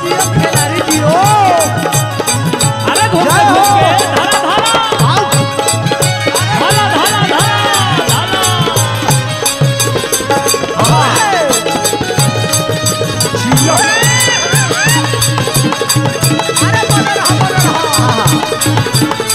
जियो खिलाड़ी जियो अरे घूम जय घूम हो। के धारा धारा आओ धारा धारा धारा धारा जियो अरे बोल रहा बोल रहा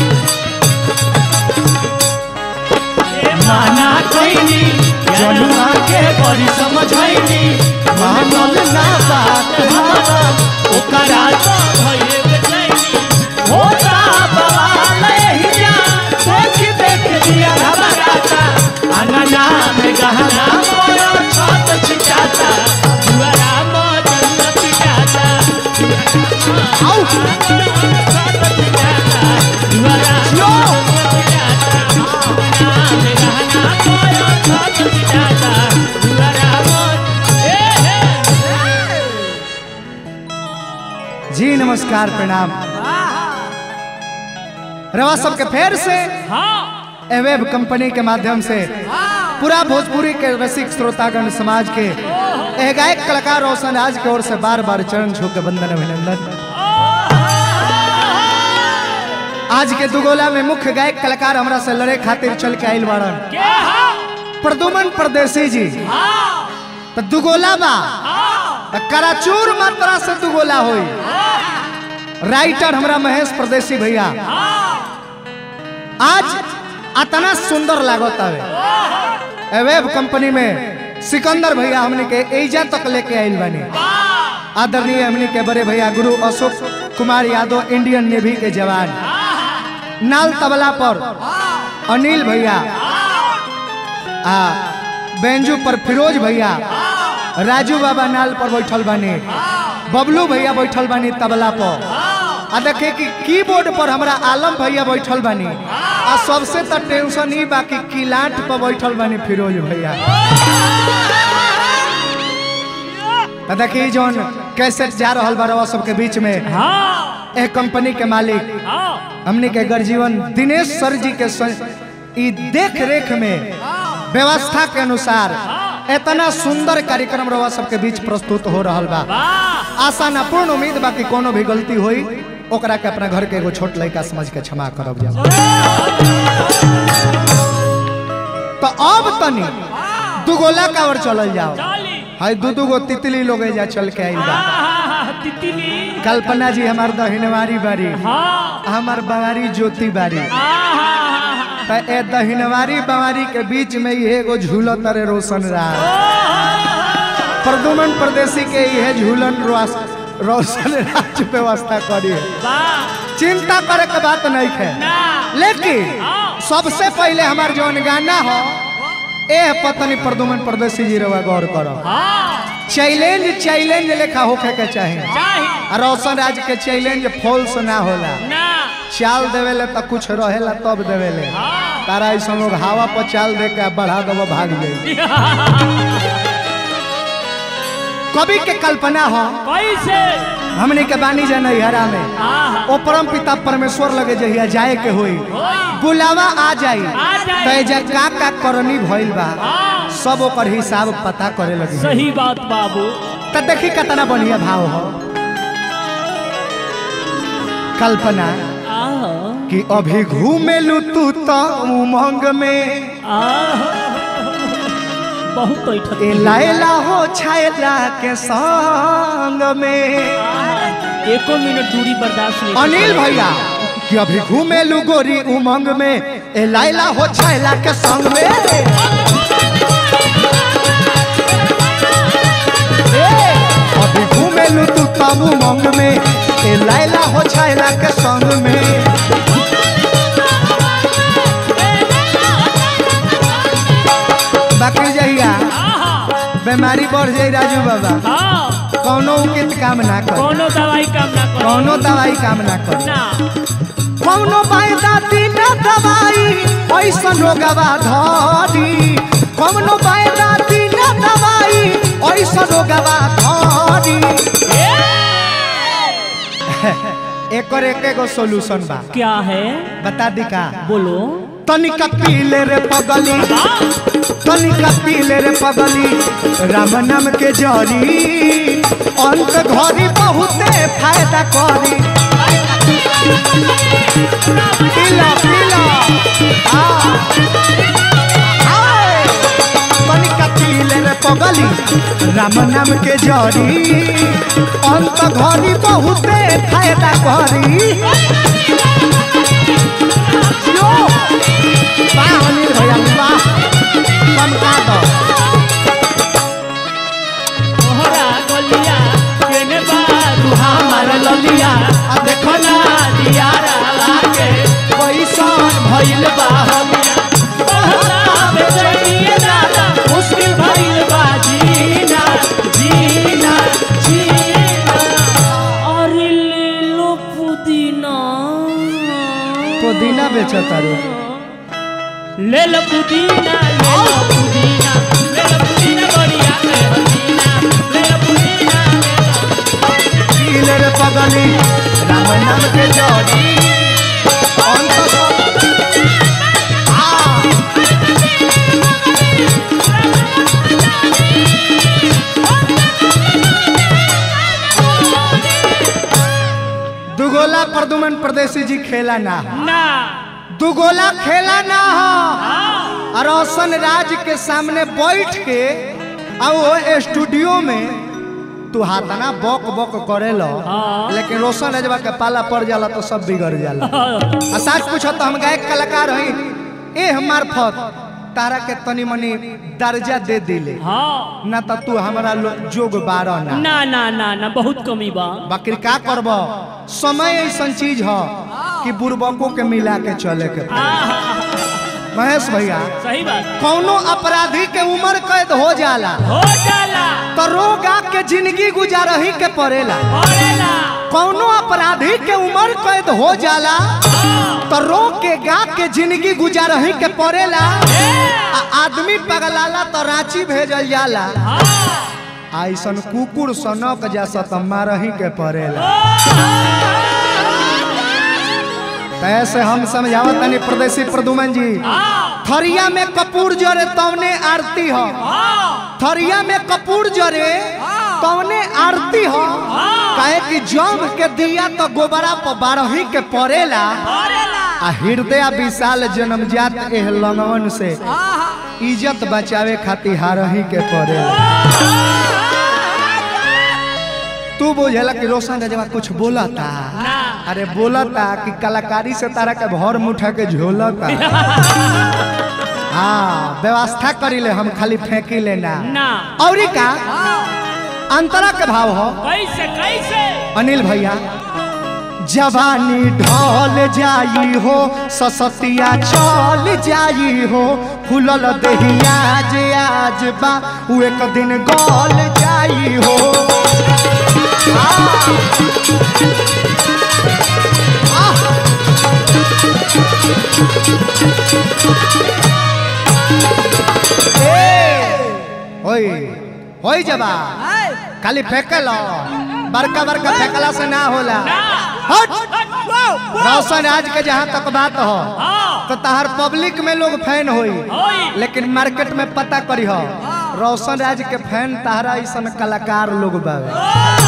माना कैनी जनुआ के बड़ी समझैनी मानल ना बात हमारा ओकरा तो भइले बेचैनी होता बवाल ही जा देख देख दिया घबराता अनना में गहना मोरा छत छिटाता जुआरा मो जन्नत जाता आओ छत छिटाता जुआरा जियो जी नमस्कार प्रणाम रवा सबके फेर से एवेब कंपनी के माध्यम से पूरा भोजपुरी के रसिक श्रोतागण समाज के एह गायक कलाकार रोशन राज की ओर से बार बार चरण छू के वंदन अभिनंदन आज के दुगोला में मुख्य गायक कलाकार हमरा से लड़े खातिर चल के आइल बाड़न प्रदुमन परदेसी जी तो दुगोला बा तो कराचूर मात्रा से दुगोला होई राइटर हमरा महेश परदेसी भैया आज अतना सुंदर लागत हवे एवेब कंपनी में सिकंदर भैया हमने के एजा तक लेके आइल बानी आदरणीय हमने के बड़े भैया गुरु अशोक कुमार यादव इंडियन नेवी के जवान नाल तबला पर अनिल भैया आ बेंजू पर फिरोज भैया राजू बाबा नाल पर बैठल बानी बबलू भैया बैठल बानी तबला पर आ देखे कि कीबोर्ड पर हमरा आलम भैया बैठल बानी आ सबसे तो टेंशन ही बाकी किलाट पर बैठल बानी फिरोज भैया आ देखी जौन कैसेट जा रहल बा रवा सबके बीच में ए कंपनी के मालिक हमने के गर्जीवन दिनेश सर जी के स- ई देख रेख में व्यवस्था के अनुसार इतना सुंदर कार्यक्रम रवा सबके बीच प्रस्तुत हो रहल बा आशा ना पूर्ण उम्मीद बा कि कोनो भी गलती होई ओकरा के अपना घर के एगो छोट लड़का समझ के क्षमा करब जा तो अब तनी दुगोला कावर चलल जाओ हाय दू दू गो तितली लोग जा चल के आइल बा तितली कल्पना जी हमार दहिनवारी बारी हाँ हमार बवारी ज्योति बारी त ए दहिनवारी बवारी के बीच में ये एगो झूलत रे रोशन राज प्रदुमन प्रदेशी के ये झूलन रोस- रोशन राज व्यवस्था करी चिंता करे के बात नहीं है लेकिन सबसे पहले हमार जौन गाना हो ए पत्नी प्रदुमन प्रदेशी जी रवा गौर करो चैलेंज चैलेंज लेखा होखे के चाहे आ रोशन राज के चैलेंज फॉल्स ना होला चाल देवेले तो कुछ रहेला तब देवेले तारा ऐसा लोग हवा पर चाल दे के बढ़ा दबो भाग जाई कवि के कल्पना हो कैसे हमने के बानी जा नैहरा में आहा। ओ परम पिता परमेश्वर लगे जहिया जाए के होई बुलावा आ जाई आ जाई। तो एजा का का करनी भइल बा सब ओकर हिसाब पता करे लगी सही बात बाबू तो देखी कितना बढ़िया भाव हो कल्पना आहा कि अभी घूमेलू तू तो उमंग में आहा बहुत ऐठत ए लायला हो छायला के संग में एको मिनट दूरी बर्दाश्त नहीं अनिल भैया कि अभी घूमेलू गोरी उमंग में ए लायला हो छायला के संग में ए, अभी घूमेलू तू तब उमंग में ए लायला हो छायला के संग में बाकी जहिया बीमारी बढ़ जाई राजू बाबा हाँ कौनो उचित काम ना कर कोनो दवाई काम ना करो कौनो दवाई काम ना कर ना कौनो बायदा बिना दवाई ऐसन रोगवा धरी कौनो बायदा बिना दवाई ऐसन रोगवा धरी एकर एक एगो सोल्यूशन बा क्या है बता दी का बोलो तनिका पीले रे पगली तनिका पीले रे पगली राम नाम के जरी अंत घरी बहुते फायदा करी पीला पीला हाँ। हाय। तनिका पीले रे पगली राम नाम के जरी अंत घरी बहुते फायदा करी यो वाह अनिल भैया वाह चमका दो तोहरा गलिया केने बारू हमार ललिया आ देखो ना दियारा लागे कैसन भइल बा हमिया तोहरा बेचैनिए दादा मुश्किल भइल बा जीना जीना जीना अरे ले लो पुदीना पुदीना बेचता रे ले लो पुदीना ले लो पुदीना ले लो पुदीना बढ़िया ले हसीना ले लो पुदीना ले लो पीले रे पगली राम नाम के जरी अंत घरी- हाँ। दुगोला प्रदुमन परदेसी जी खेला ना ना दुगोला खेला ना हो और रोशन राज के सामने बैठ के आ वो स्टूडियो में तू हाथना बक बक करे लो हाँ। लेकिन रोशन राजवा के पाला पड़ जाला तो सब बिगड़ जाला आ सच पूछो तो हम गायक कलाकार हई ए हमार फत तारा के तनी मनी दर्जा दे दिले हाँ ना तो तू हमारा लो- जोग बारह ना ना ना ना ना बहुत कमी बा बाकी का करब समय ऐसा चीज ह कि बुर्बकों के मिला के चले के पड़ी। आहा, महेश भैया सही बात कौनो अपराधी के उम्र कैद हो जाला हो जाला तो रोगा के जिंदगी गुजारही के पड़ेला पड़ेला कौनो अपराधी के उम्र कैद हो जाला तो रो के गा के जिंदगी गुजारही के पड़ेला आ आदमी पगलाला तो रांची भेजल जाला ऐसन कुकुर सनक जैसा तो मारही के पड़ेला कैसे हम समझावत तनी प्रदेशी प्रदुमन जी थरिया में कपूर जरे तवने आरती हो थरिया में कपूर जरे तवने आरती हो काहे कि जम के दिया तो गोबरा पर बारही के पड़ेला आ हृदय विशाल जन्मजात एह लंगवन से इज्जत बचावे खातिर हारही के पड़ेला तू बुझेला कि रोशन रजवा कुछ बोला था अरे बोला था कि कलाकारी से तारा के भर मुठा के झोला था हाँ व्यवस्था करी ले हम खाली फेंकी लेना ना और का अंतरा के भाव हो कैसे कैसे अनिल भैया जवानी ढल जाई हो ससतिया चल जाई हो फूलल दहिया जे आज बा उ एक दिन गल जाई हो होई होई जबा खाली फेंकल बड़का बड़का फेंकला से ना होला हट रोशन आज के जहाँ तक बात हो हाँ तो तहार पब्लिक में लोग फैन होई होई लेकिन मार्केट में पता करी हो रोशन राज के फैन तहरा ऐसा कलाकार लोग बावे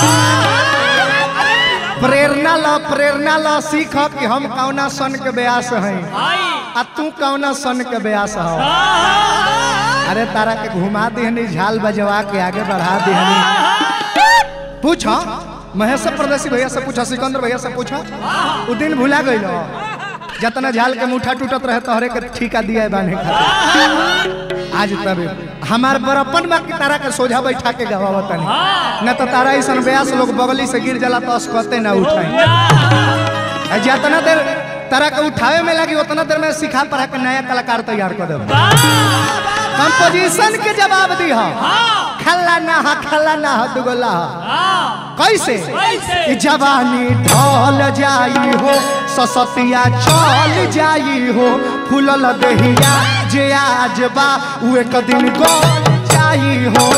प्रेरणा लो प्रेरणा लो सीख कि हम कौना सन के ब्यास हैं आई आ तू कौना सन के ब्यास हो अरे तारा के घुमा दिहनी झाल बजवा के आगे बढ़ा दिहनी पूछो महेश प्रदेशी भैया से पूछो सिकंदर भैया से पूछो उ दिन भुला गई जतना झाल के मुठा टूटत रहे तोहरे के ठीका दिया है बांधे खातिर आज तब हमार बड़प्पन बा कि तारा के सोझा बैठा के गवावत नहीं न तो तारा ऐसा ब्यास लोग बगली से गिर जाला तो अस्कते ना उठाई आ जितना देर तारा के उठावे में लगी उतना देर में सिखा पढ़ा के नया कलाकार तैयार कर देब कंपोजिशन के जवाब दी हो खल्ला ना हा खल्ला ना हा दुगला हा कैसे कैसे? कि जवानी ढल जाई हो ससतिया चल जाई हो फूलल दहिया जे आज बा उ एक दिन गल जाई हो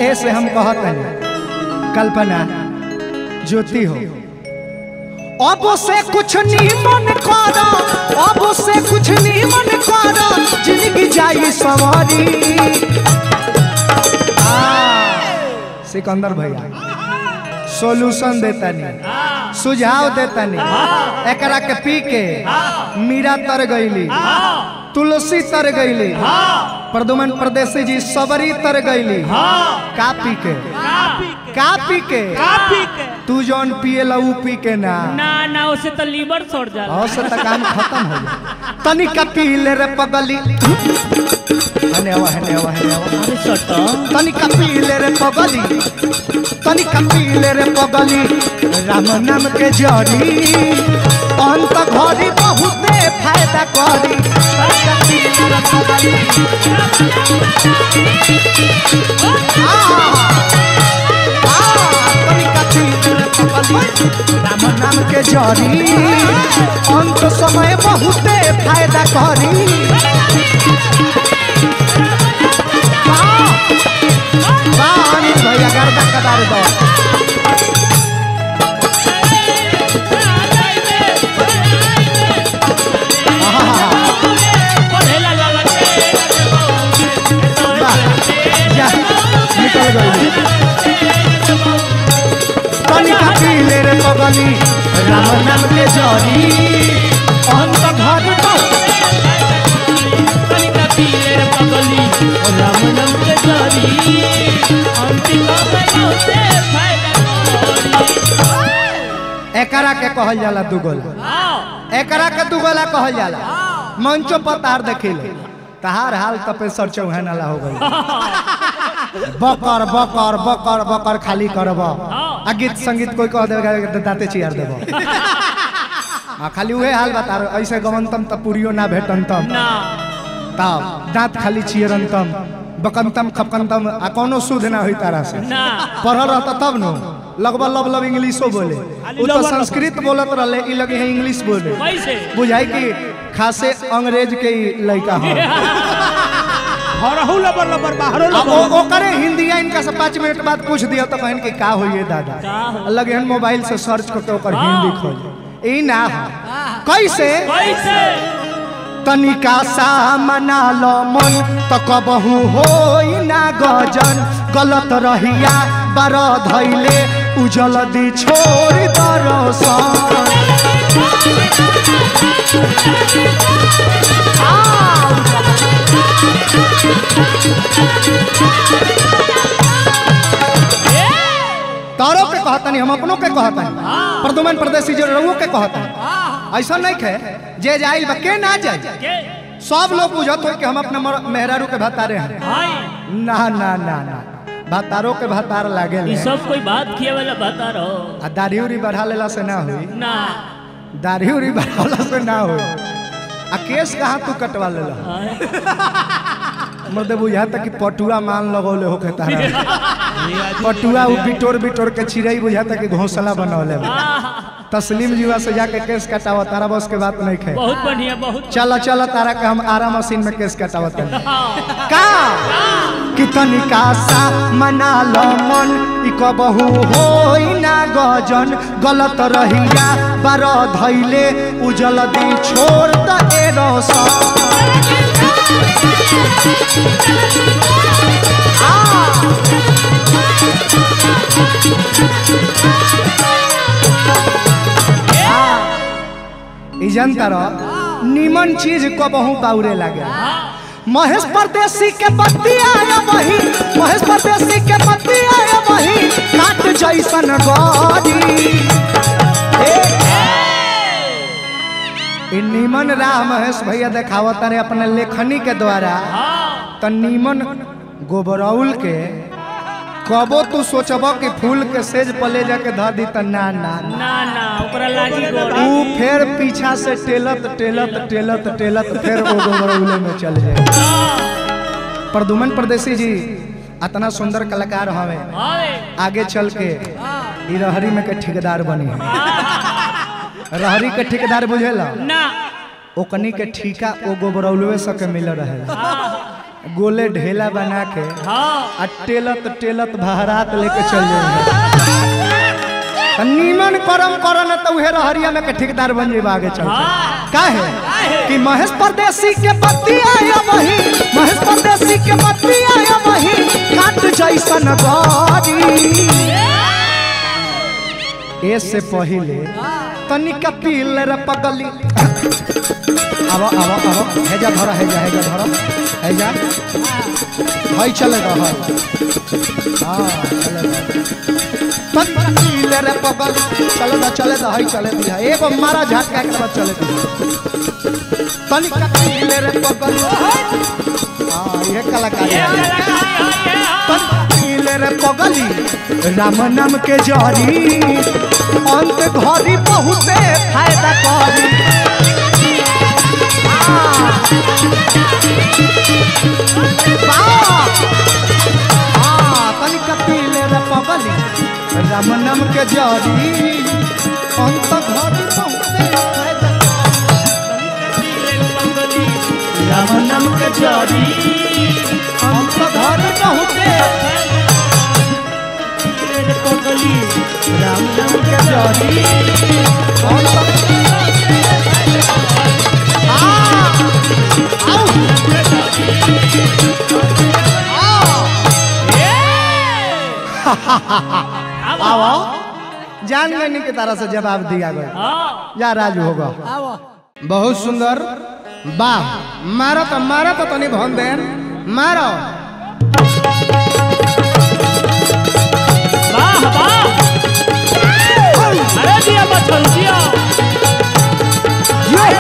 ऐसे हम कहत हैं कल्पना ज्योति हो अब से कुछ नहीं मन करो अब से कुछ नहीं मन करो जिंदगी जाई सवारी आ, सिकंदर भैया सॉल्यूशन देता नहीं सुझाव देता नहीं एकरा के पी के मीरा तर गईली तुलसी तर गईली प्रदुमन परदेसी जी सबरी तर गईली का पी के का पी के तू जौन पिए ला ऊ पी के ना ना ना उसे तो लीवर छोड़ जा और से तक काम खत्म हो गया तनिका पी ले रे पगली हने आवा हने आवा हने आवा अरे सटा तनिका पी ले रे पगली तनिका पी ले रे पगली राम नाम के जड़ी अंत घड़ी बहुते फायदा करी तनिका पी ले रे पगली आ, आ, तनिका पी ले रे पगली राम नाम के जड़ी अंत समय बहुते फायदा करी वाह! वाह, अनिल भैया गर्दा कदार दो पढ़ेला लाला वाह, जा, निकल गई तनिका पीले रे पगली राम नाम के जड़ी अंत घर तो कनिका पीले रे पगली राम नाम के जरी अंतिम से फायदा करी एकरा के कहल जाला दुगल आओ एकरा के दुगला कहल जाला मंचो पर तार देखिले तहार हाल तपे सर चौहान वाला हो गई बकर बकर बकर बकर खाली करब आ गीत संगीत कोई कह देगा तो दाते चियार देब आ खाली उहे हाल बता रहे ऐसे गवंतम त पुरियो ना भेटंतम ना तब दांत खाली चियरंतम बकंतम खपकंतम आ कोनो शुद्ध ना होई तारा से ना पढ़ल रहता तब नो लगभग लब लब इंग्लिशो बोले उ तो संस्कृत बोलत रहले ई लगे है इंग्लिश बोले कैसे बुझाई कि खासे अंग्रेज के ही लड़का हो हरहु लबर लबर बाहरो अब लबर ओ करे हिंदी इनका से पाँच मिनट बाद पूछ दिया तो कहन कि का होइए दादा का हो? लगे हन मोबाइल से सर्च करके ओकर हिंदी खोज ई ना हो कैसे कैसे तनिका सा मना लो मन तो कबहू होई ना गजन गलत रहिया बार धैले उजल दी छोड़ दरसन तारो के कहतनी हम अपनों के कहतनी प्रदुमन प्रदेशी जो रहुओ के कहतनी ऐसा नहीं खे जे जाइल बा के ना जाए के सब लोग बुझत हो कि हम अपने मर- मेहरारू के भतारे हैं भाई ना ना ना ना भतारो के भतार लागे ये सब कोई बात किए वाला बता रहो आ दाढ़ी उड़ी बढ़ा लेला से ना हुई ना दाढ़ी उड़ी बढ़ाला से ना हुई आ केस कहाँ तू कटवा लेला मर्द बुझा तक कि पटुआ मान लगौले होके तारा पटुआ उ बिटोर बिटोर के चिड़ई बुझा तक कि घोंसला बनौले बा। तस्लीम जीवा से जाके केस कटावा तारा बस के बात नहीं खे बहुत बढ़िया बहुत चल चल तारा के हम आरा मशीन में केस कटावत हैं हाँ, का कि तनिका सा मना लो मन ई कबहू होई ना गजन गलत रहिया बार धैले उजल दी छोड़ द ए रोशन ई जनता रह निमन चीज कबहू बाउरे लागे महेश परदेसी के पत्ती आया वही महेश परदेसी के पत्ती आया वही काट जैसन गरी ए, ई निमन राह महेश भैया देखावत रे अपने लेखनी के द्वारा हाँ, त निमन गोबरौल के कबो तू सोचब कि फूल के सेज पले जाके धर दी त ना ना ना ना ना ओकरा लागी गोड़ी ऊ फिर पीछा से टेलत टेलत टेलत टेलत फिर वो गोबरौले में चल जाए हाँ, प्रदुमन परदेसी जी इतना सुंदर कलाकार हवे हाय, आगे चल के ई रहरी में के ठेकेदार बनी है रहरी के ठेकेदार बुझेला ना ओकनी के ठीका ओ गोबरौलवे सके मिल रहे गोले ढेला बना के हाँ आ टेलत टेलत बहरात लेके चल जाए नीमन करम करन तो उहे रहरिया में के ठेकेदार बन जेबा आगे चल हाँ काहे काहे? कि महेश परदेसी के पति आया वही महेश परदेसी के पति आया वही काट जैसन गाड़ी ए से पहिले तनिका पील रे पगली आवा आवा आवा हेजा धरा हेजा हेजा धरा हेजा हई चले रह हां चले तनिका पील रे पगली चले दा चले दा हई चले दिया एगो मारा झटका के बाद चले दिया तनिका पील रे पगली हां ये कलाकारी ये है कलाकारी है, ये हाँ। पीले रे पगली राम नाम के जरी अंत घरी बहुते फायदा करी तनिक पीले रे पगली राम नाम के जरी अंत घरी बहुते फायदा राम नाम के जरी अंत घरी बहुते राम नाम के जरी अंत आओ जान लेने की तरह से जवाब दिया गया हाँ या राज होगा बहुत सुंदर वाह मारो तो मारो तो तनी भन देन मारो वाह वाह अरे दिया बच्चन दिया ये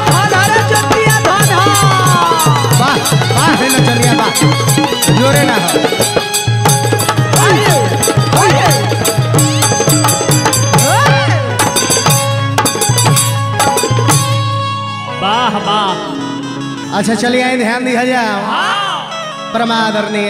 वाह वाह है ना चलिए वाह जोरे ना हो वाह वाह अच्छा चलिए आए ध्यान दिया जाओ हाँ परमादरणीय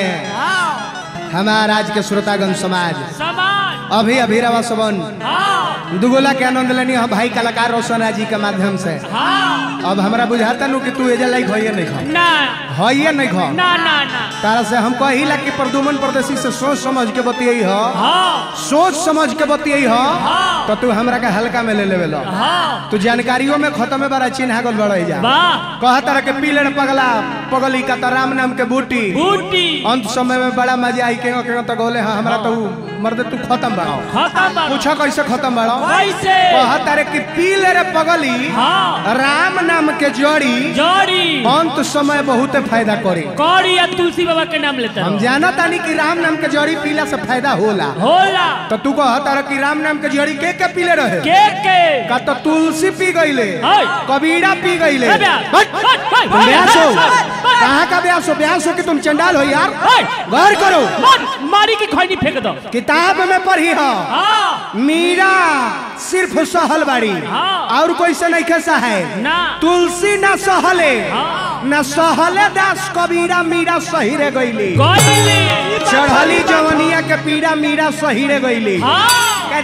हमारा आज के श्रोतागण समाज समाज अभी अभी रवा सबन हाँ दुगोला के आनंद लेनी हम भाई कलाकार रोशन जी के माध्यम से हाँ अब हमरा बुझाता नु कि तू एजे लाइक होइए नहीं खा ना होइए नहीं खा ना ना ना तारा से हम कहिला कि प्रदुमन परदेसी से सोच समझ के बतियई ह हाँ सोच समझ के बतियई ह हाँ तो तू हमरा के हल्का में ले लेवे लो हाँ तू जानकारियों में खत्म में बड़ा चिन्हा गल बड़ई जा वाह कह तरह के पीलड़ पगला पगली का तो राम नाम के बूटी बूटी अंत समय में बड़ा मजा आई के के तो गोले हाँ हमरा तो मर्द तू खत्म बढ़ाओ खत्म बाबा। पूछो कैसे खत्म बढ़ाओ कैसे कह तारे कि पीलड़ पगली हाँ राम नाम के जड़ी जोड़ी अंत समय बहुत फायदा करी कौड़ी या तुलसी बाबा के नाम लेते हम रहो जाना तानी कि राम नाम के जड़ी पीला से फायदा होला होला तो तू कह तारा कि राम नाम के जड़ी के के पीले रहे के के का तो तुलसी पी गईले हाय। कबीरा पी गईले ए ब्याह, हट, हट, हट, तुम ब्यास हो हट, हट, हट। कहाँ का ब्यास हो ब्यास हो कि तुम चंडाल हो यार हट। गौर करो मार मारी की खैनी फेंक दो किताब में पढ़ी हो हाँ मीरा सिर्फ सहल बाड़ी हाँ। और कोई से नहीं कैसा है ना तुलसी ना सहले हाँ। ना सहले दास कबीरा मीरा सही रे गईली गईली चढ़ली जवनिया के पीड़ा मीरा सही रे गईली हाँ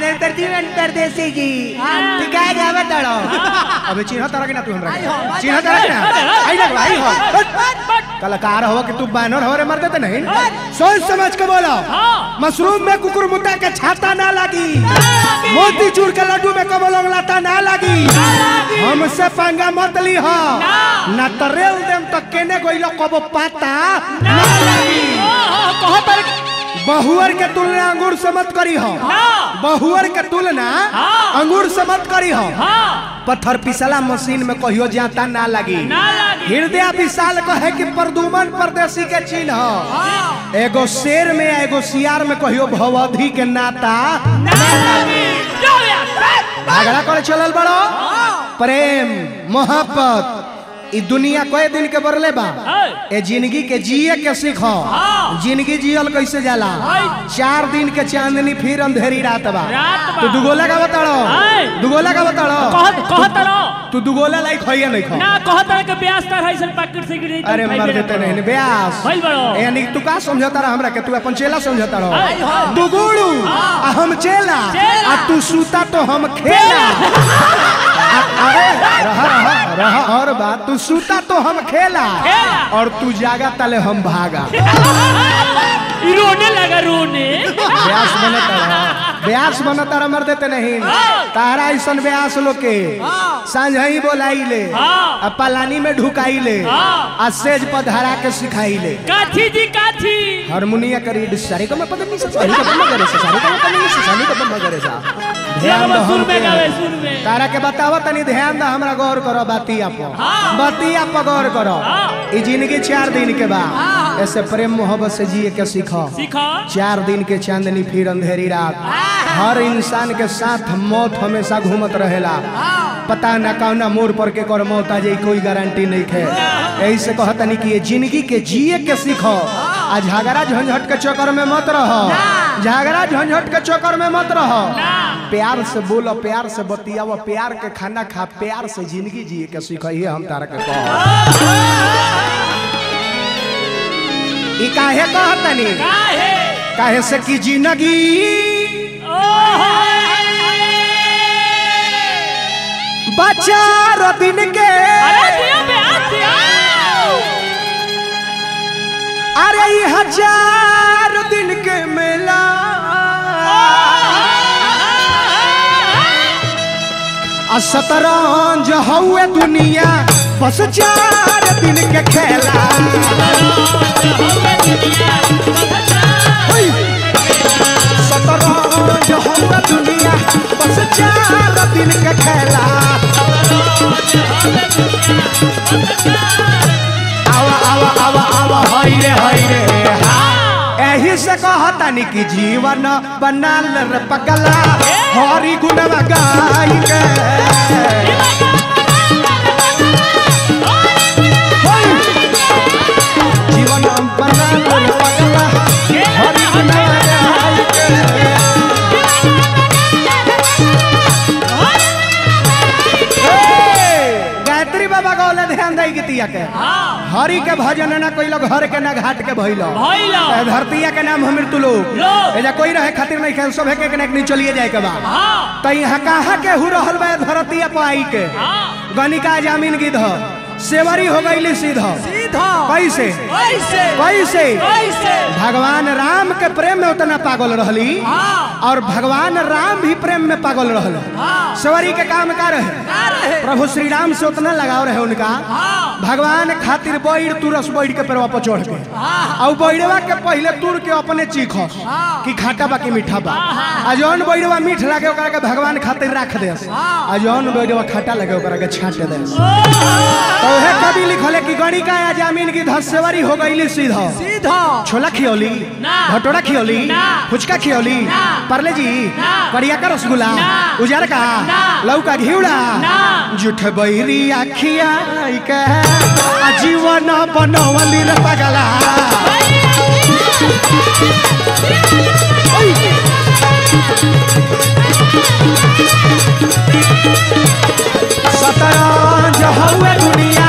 परदेसी जी टिकाए जावे तड़ो अबे चिन्ह तरह के ना तू हमरा चिन्ह तरह के ना आई ना आई हो कलाकार हो कि तू बानर हो रे मर देते नहीं सोच समझ के बोलो हाँ। मशरूम में कुकुर मुत्ता के छाता ना लगी मोती चूर के लड्डू में कमल लाता ना लगी हमसे पंगा मत ली हो ना तरेल देम तो केने गइलो कबो पाता ना लगी कहो पर बहुअर के तुलना अंगूर से मत करी हो ना बहुअर के तुलना हाँ। अंगूर से मत करी हो हाँ पत्थर पिसला मशीन में कहियो जाता ना लगी ना लगी हृदय विशाल कहे कि प्रदुमन परदेसी के चिन्ह हाँ एगो शेर में एगो सियार में कहियो भवधि के नाता ना लगी जो यार झगड़ा करे चलल बड़ो प्रेम मोहब्बत ई दुनिया कए दिन के बरले बा है। ए जिंदगी के जिए के सीखो हाँ। जिंदगी जियल कैसे जाला है। चार दिन के चांदनी फिर अंधेरी रात बा रात बा। तू दुगोला का बताड़ो है। दुगोला का बताड़ो कह कहत रहो तू दुगोला लाइक होइए नहीं खो ना कहत रहो के ब्यास तर है सन पैकेट से गिरी अरे मर देते नहीं ब्यास भइल बड़ो यानी तू का समझता रहा हमरा के तू अपन चेला समझता रहो है, हाँ। दुगुड़ू आ हम चेला चेला। आ तू सूता तो हम खेला आ अरे रहा रहा रहा और बात तू सूता तो हम खेला खेला। और तू जागा तले हम भागा ई रोने लगा रोने ब्यास बनता रहा ब्यास बनता रहा मर देते नहीं तारा ऐसन ब्यास लोग के सांझ ही बोलाई ले हाँ। आ पलानी में ढुकाई ले हाँ। आ सेज पर धरा के सिखाई ले काठी जी काठी हारमोनिया करी सारी का मैं पता नहीं सारी का मैं करे सारी का मैं पता नहीं सारी का मैं करे सा ध्यान दो सुर में हमके। गावे सुर में तारा के बतावा तनी ध्यान दो हमरा गौर करो बतिया पर हाँ। बतिया पर गौर करो हाँ। ई जिंदगी चार दिन के बाद ऐसे प्रेम मोहब्बत से जिए के सीखो सीखा चार दिन के चांदनी फिर अंधेरी रात हर इंसान के साथ मौत हमेशा घूमत रहेला पता न कौना मोड़ पर के कर मौत आ जाई कोई गारंटी नहीं है यही से कहतनी कि ये जिंदगी के जिए के सीखो आ झगड़ा झंझट के चक्कर में मत रहो झगड़ा झंझट के चक्कर में मत रहो प्यार से बोलो प्यार से बतियाओ प्यार के खाना खा प्यार से जिंदगी जिए के सीखो ये हम तारा के कहो ई काहे कहतनी काहे काहे से की जिंदगी बचार दिन के अरे दिया पे हाथ दिया अरे ई हजार दिन के मेला आ शतरंज हउए दुनिया बस चार दिन के खेला ओय! शतरंज हउए दुनिया बस चार दिन के खेला आवा आवा आवा आवा हई रे हई रे एही से कहतानी कि जीवन बनाल रे पगला हरि गुणवा गाई के होय! जीवन बनाल रे पगला हरि गुणवा गाई के हे! गायत्री बाबा गौले ध्यान दई गीतिया के हरि के भजन ना कोई लोग हर के ना घाट के भइलो भइलो ए, धरतिया के नाम हम मृत्यु लोग लोग। एजा कोई रहे खातिर नहीं खेल सब एक एक नहीं चलिए जाए के बा हाँ त यहाँ कहाँ के हु रहल बा धरतिया पर आई के हाँ गणिका जामीन गिध सेवरी हो गईली सीधा सीधा कैसे कैसे कैसे कैसे भगवान राम के प्रेम में उतना पागल रहली हाँ और भगवान राम भी प्रेम में पागल रहल हाँ सेवरी के काम का रहे का रहे प्रभु श्री राम से उतना लगाव रहे उनका हाँ भगवान खातिर बैर तुरस बैठ के पेड़वा पर चढ़ के हाँ और बैरवा के पहले तुर के अपने चीख हाँ। कि खाटा बा कि मीठा बा हाँ। आ जौन बैरवा मीठ लागे ओकरा के भगवान खातिर रख दे हाँ। आ जौन बैरवा खाटा लगे ओकरा के छाट दे तो उहे कवि लिखले कि गणिका या जामीन की धसेवरी हो गईली सीधा सीधा छोला खियौली ना। भटोरा खियौली ना। फुचका खियौली ना। परले जी ना। करिया का रसगुल्ला ना। उजार का ना। लौका घिउड़ा ना। जुठ बैरी आखिया के आजीवन बनवली रे पगला शतरंज हउए दुनिया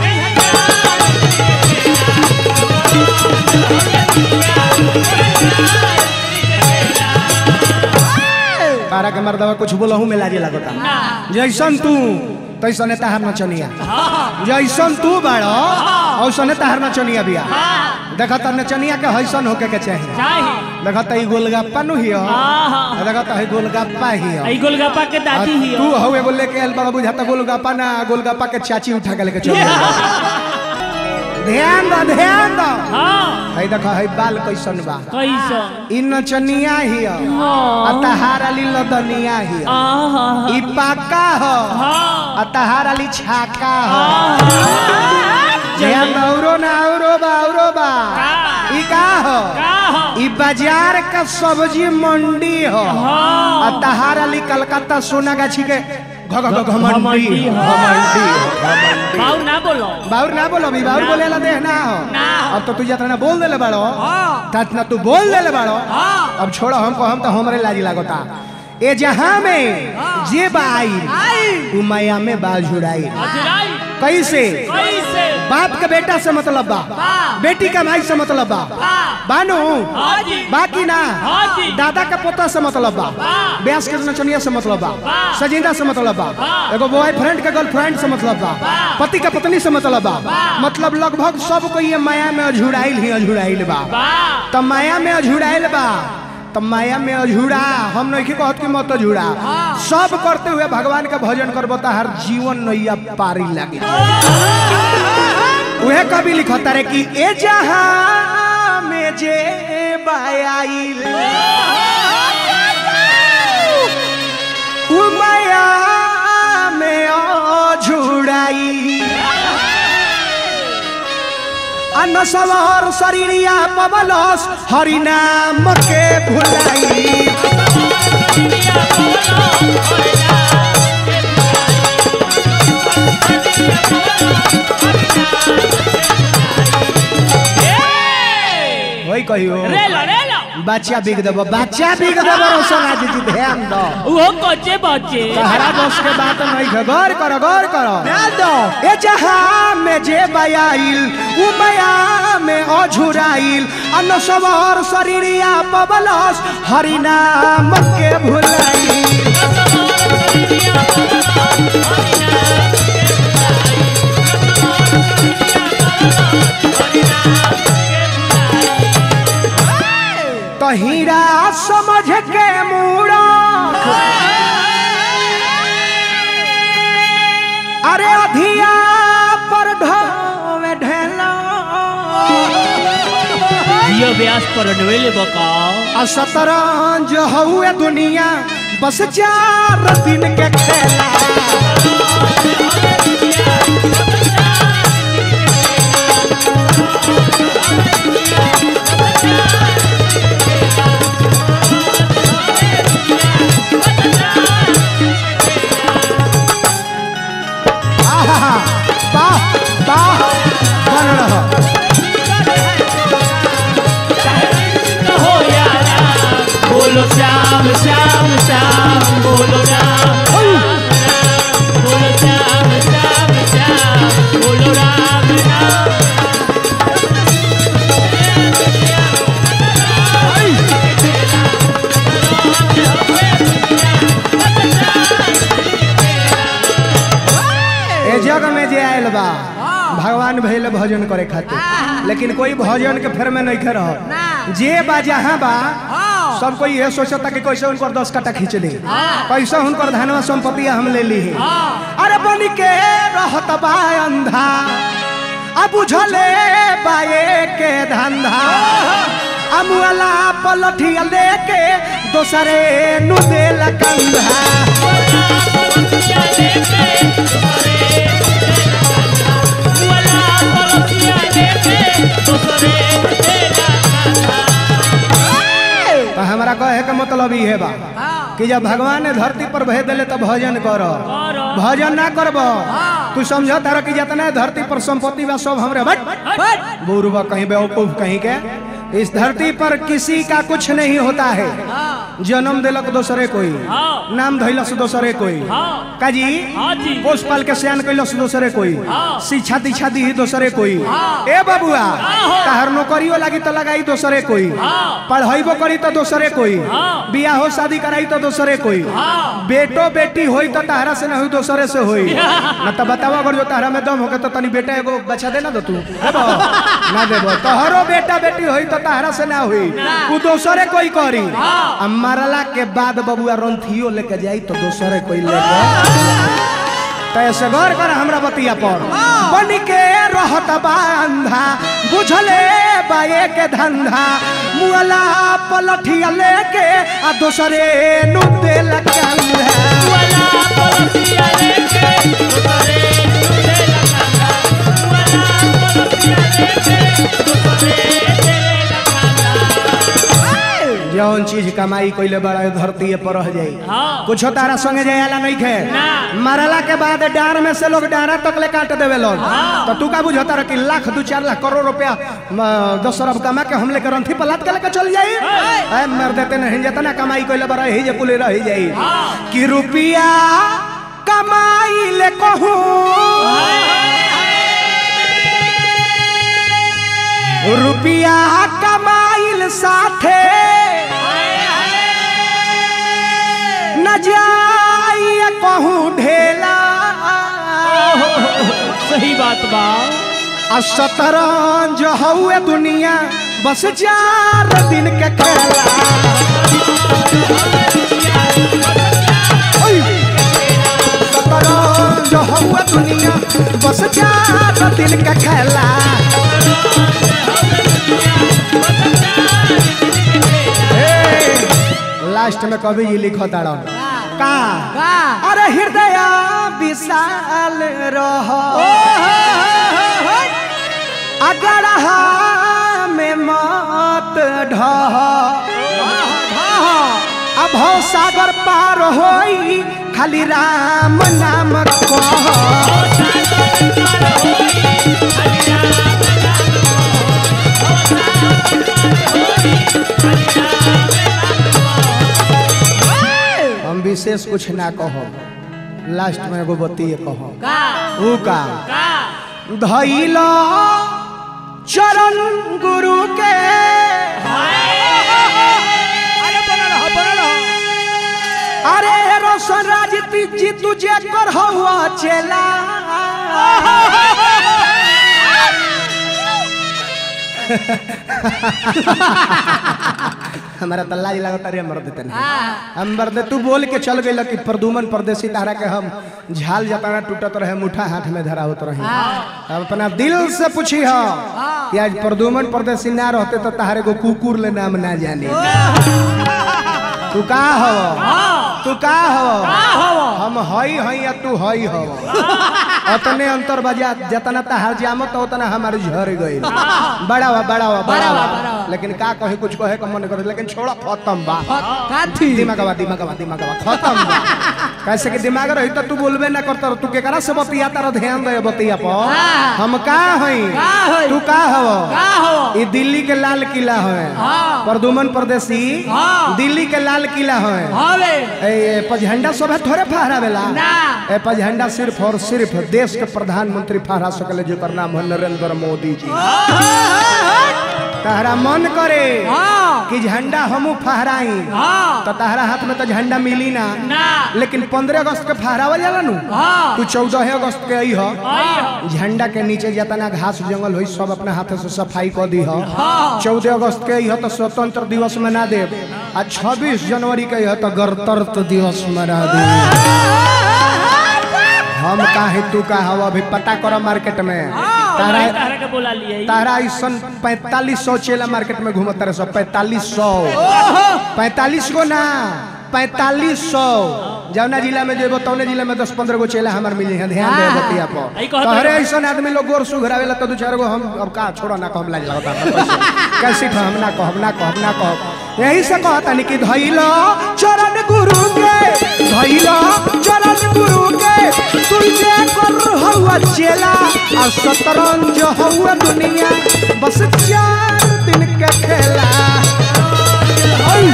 तारा के मर्दवा कुछ बोलहू में लाजे लगता ना जैसन तू तैसने तहार नचनिया जैसन तू बाड़ो औसने तहार नचनिया बिया हाँ देखा त नचनिया के हैसन होके के चाहिए चाही देखा त ई गोलगप्पा नु हियो हाँ हाँ देखा त ई गोलगप्पा हियो आई गोलगप्पा के आ दादी ही तू हवे एगो लेके आयल बड़ा बुझाता गोलगप्पा ना गोलगप्पा के चाची उठा के लेके चल ध्यान दो ध्यान दो हाँ है देखा है बाल कैसन बा कैसा ई नचनिया हियो आ तहार अली लदनिया हियो आहा ई पाका हो हाँ आ तहार अली छाका हो आहा ध्यान दो औरो ना औरो बा औरो बा का? ई का हो का हो ई बाजार का सब्जी मंडी हो हाँ आ तहार अली कलकत्ता सोनागाछी के घ घ घ घमंडी घमंडी हो। घमंडी घमंडी बाऊ ना बोलो बाउर ना बोलो भी बाउर ना। बोले ला देह ना हो ना हो। अब तो तू जितना बोल देले बाड़ो हाँ तना तू बोल देले बाड़ो हाँ अब छोड़ो हमको हम तो हमरे लाजी लागोता ए जहां में जे बाई आई उ माया में बाल झुड़ाई अजराई कैसे कैसे बाप के बेटा से मतलब बा बा। बेटी का भाई से मतलब बा बा। बानू हाँ जी बाकी ना हाँ जी दादा का पोता से मतलब बा बा। ब्यास के नचनिया से मतलब बा बा। सजिंदा से मतलब बा बा। एगो बॉयफ्रेंड के गर्लफ्रेंड से मतलब बा बा। पति का पत्नी से मतलब बा बा। मतलब लगभग सबको ये माया में अझुराइल ही अझुराइल बा बा त माया में अझुराइल बा त माया में अझुरा हम नहीं कहत कि मत अझुरा सब करते हुए भगवान का भजन करबो त हर जीवन नैया पारी लागे उहे कवि लिखता रे कि ए जहां में जे बायाइल उ माया में अझुराई अन्न सवार शरीरिया पवलस हरि नाम के भुलाई वही कहियो रेला रेला बच्चा बिग देबो बच्चा बिग देबो रोशन आज जी ध्यान दो वो कच्चे बच्चे तहरा बस के बात नहीं है गौर करो गौर करो ध्यान दो ए जहां में जे बयाइल उ माया में अझुराइल अन्न सवार शरीरिया पवलस हरि नाम के भुलाई तो हीरा समझ के मूड़ा अरे अधिया पर ढोवे ढेला जियो व्यास पर नवेले बकाओ आ शतरंज हउए दुनिया बस चार दिन के खेला आहा, वाह वाह बन रहा हो यारा बोलो श्याम श्याम श्याम बोलो राम बोलो श्याम श्याम श्याम बोलो राम राम ए जग में जे आयल बा भगवान भैले भजन करे खातिर लेकिन कोई भजन के फेर में नहीं रह जे बा जहाँ बा सब कोई ये सोचता कि कैसे उनकर दस कट्टा खींच ली कैसे उनकर धनवा संपत्ति हम ले ली अरे बन के रहत बा अंधा अब बुझले बाए के धंधा अमुअला पलठिया लेके दोसरे नु देला कंधा तो हमारा कहे के मतलब ये बा कि जब भगवान ने धरती पर भेज दिले तो भजन करो करो। भजन ना करब तू समझ तारा कि जितना धरती पर संपत्ति बा सब हमरे बट बुरबा कहीं बेवकूफ कहीं के इस धरती पर किसी का कुछ नहीं होता है जन्म दिलक दोसरे कोई हाँ। नाम धैलस दोसरे कोई हाँ। काजी हाँ जी। पोस पाल के सयान कैलस दोसरे कोई हाँ। शिक्षा दीक्षा दी दोसरे कोई हाँ। ए बबुआ हो। तहर नौकरियो लागी तो लगाई दोसरे कोई हाँ। पढ़ाइबो करी तो दोसरे कोई हाँ। बियाह हो शादी कराई तो दोसरे कोई हाँ। बेटो बेटी होई तो तहरा से ना हुई दोसरे से होई न तो बताओ अगर जो तहरा में दम होके तो तनी बेटा एगो बच्चा दे ना दो तू देबो ना देबो तोहरो बेटा बेटी होई तो तहरा से ना हुई उ दोसरे कोई करी आ मरला के बाद बबुआ रंथियो लेके जाई तो दोसरे कोई लेके तो ऐसे गौर कर हमरा बतिया पर बन के रहत बा अंधा बुझले बाए के धंधा मुअला पलठिया लेके आ दोसरे नु देल कंधा जौन चीज कमाई कइले बड़ा धरती पर रह जाई हाँ। कुछ तारा संगे जायला नहीं खे ना। मरला के बाद डार में से लोग डारा तक ले काट देवे लोग तो तू का बुझता रह कि लाख दू चार लाख करोड़ रुपया म, दस अरब कमा के हम लेकर रंथी पलाट के लेकर चल जाई ऐ मर देते नहीं जितना कमाई कइले बड़ा ही जे कुले रह जाई कि रुपया कमाई ले कहूं रुपिया कमाइल साथे न जाइए कहूँ ढेला सही बात बा आ शतरंज हउए दुनिया बस चार दिन के खेला ओय! शतरंज हउए दुनिया बस चार दिन के खेला ए, लास्ट में कभी ये लिखो ताड़ा का अरे हृदय विशाल रहो अगर में मत ढह अब हो सागर पार होई खाली राम नाम कह हम विशेष कुछ ना कहो लास्ट में एगो बतिए कहो ऊ का धैल चरण गुरु के अरे रोशन राज जी तुझे कर हुआ चेला हमारा तो लाज लगता रे मर देते हम मर्द तू बोल के चल गई कि प्रदुमन परदेसी तारा के हम झाल जताना टूटत रहे मुठा हाथ में धरा होत रही अब अपना दिल से पूछी हो कि आज प्रदुमन परदेसी ना रहते तो तारे को कुकुर ले नाम ना जाने तू का हो तू का हो हम हई हई या तू हई हो अतने अंतर बजा जतना तहार जामत उतना हमारे झर गई बड़ा हुआ बड़ा हुआ बड़ा हुआ लेकिन का कहे कुछ कहे का मन करे लेकिन छोड़ा खत्म बा दिमागवा दिमागवा दिमागवा खत्म बा कैसे कि दिमाग रही तो तू बोलबे ना करता तू केकरा से बतिया तारा ध्यान दे बतिया पर हम का हई तू का हव ई दिल्ली के लाल किला है प्रदुमन परदेसी दिल्ली के लाल किला है ए पझंडा सब थोड़े फहरावेला ए पझंडा सिर्फ और सिर्फ देश के प्रधानमंत्री फहरा सकले जेकर नाम है नरेंद्र मोदी जी तहरा मन करे कि झंडा हमू फहराई तो तहरा हाथ में तो झंडा मिली ना लेकिन पंद्रह अगस्त के फहरावल जाला नु तू चौदह अगस्त के आई हो झंडा के नीचे जितना घास जंगल हुई सब अपने हाथ से सफाई कर दी हो चौदह अगस्त के आई हो तो स्वतंत्र दिवस मना दे आ छब्बीस जनवरी के आई हो तो गणतंत्र दिवस मना दे हम काहे तू का हवा अभी पता करो मार्केट में तारा तारा के बोला लिए तारा ऐसन पैतालीस सौ चेला मार्केट में घूमत तारे सब पैतालीस सौ पैतालीस गो ना पैतालीस सौ जौना जिला में जेबो तौने जिला में दस पंद्रह गो चेला हमार मिली है ध्यान दे बतिया पर आई कहत तोहरे रहो। ऐसन आदमी लोग गोर सुघरावेला तो दू चार गो हम अब का छोड़ो ना कहम लाज लगता है कैसे हम ना कहब ना कहब ना कहब यही से कहता नहीं कि धैलो चरण गुरु के धैलो चरण गुरु के तुझे कर हुआ चेला और शतरंज हुआ दुनिया बस चार दिन के खेला ओय!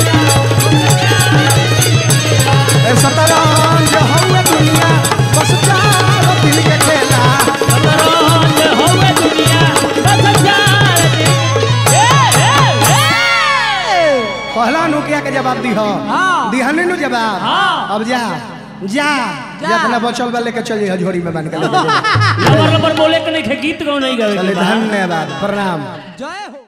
ए शतरंज हुआ दुनिया बस चार दिन के खेला शतरंज होवे दुनिया बस चार दिन ए ए ए पहला नुकिया के जवाब दी हो दिहने नु जवाब हाँ। अब जा जा जितना बचल बा लेके चल जा झोरी में बन के लेके जा लबर लबर बोले के नहीं थे गीत गाओ नहीं गावे चले के बा। धन्यवाद प्रणाम जय हो